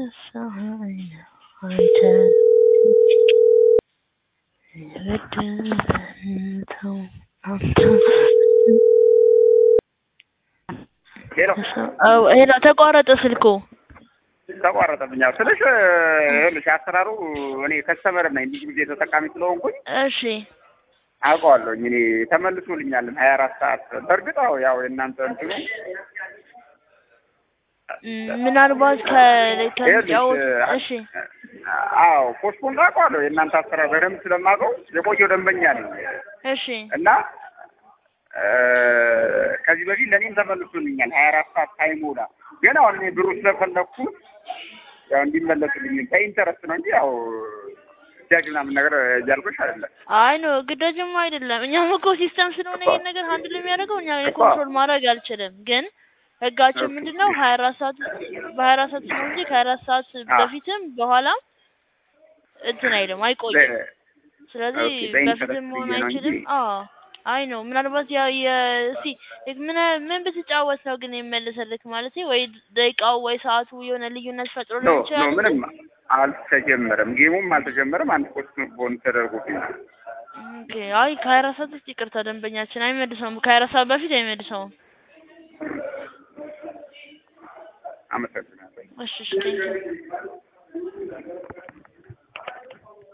ረሳኸኝ አንተ የበደልከው አንተ ሄሎ አዎ ሄሎ ተቋረጠ ስልኩ ተቋረጠብኛ ስልሽ ይኸውልሽ አሰራሩ እኔ ከስተመር ነኝ ብዙ ጊዜ ተጠቃሚ ስለሆንኩኝ እሺ አውቀዋለሁኝ እኔ ተመልሶልኛልን ሀያ አራት ሰዓት በእርግጥ አዎ ያው የእናንተ እንትኑ ም- ምናልባት ከ- ከሚጫወት እሺ አዎ ፖስፖን አውቀዋለሁ የእናንተ አሰራር በደንብ ስለማውቀው የቆየው ደንበኛ ነኝ እሺ እና እ፣ ከዚህ በፊት ለእኔም ተመልሶልኛል ሀያ አራት ሰዓት ሳይሞላ ግን አሁን እኔ ብሩ ስለፈለግኩ ያው እንዲመለስልኝ በኢንተረስት ነው እንጂ ያው እጃጅ ምናምን ነገር እያልኩሽ አይደለም አይ ነው ግዳጅም አይደለም። እኛም እኮ ሲስተም ስለሆነ ይሄን ነገር ሀንድል የሚያደርገው እኛ እኮ። ኮንትሮል ማድረግ አልችልም። ግን ህጋችን ኦኬ። ምንድን ነው ሀያ አራት ሰዓት በሀያ አራት ሰዓት ነው እንጂ ከሀያ አራት ሰዓት አ። በፊትም በኋላም እንትን አይልም አይቆይም። ስለዚህ ኦኬ፣ በኢንተረስት በፊትም መሆን ብዬ ነው አይችልም። እንጂ። አዎ አይ ነው ምናልባት ያ የሲ ምን ምን ብትጫወት ነው ግን የሚመልሰልክ ማለት ወይ ደቂቃው ወይ ሰዓቱ የሆነ ልዩነት ፈጥሮ ኖ ሊሆን ኖ ይችላል። ምንም አልተጀመረም ጌሙም አልተጀመረም አንድ ፖስት ቦን ተደርጎብኝ ኦኬ አይ ከሀያ አራት ሰዓት ውስጥ ይቅርታ ደንበኛችን አይመልሰውም። ከሀያ አራት ሰዓት በፊት አይመልሰውም። አመሰግናለሁ እሺ እሺ ቴንኪው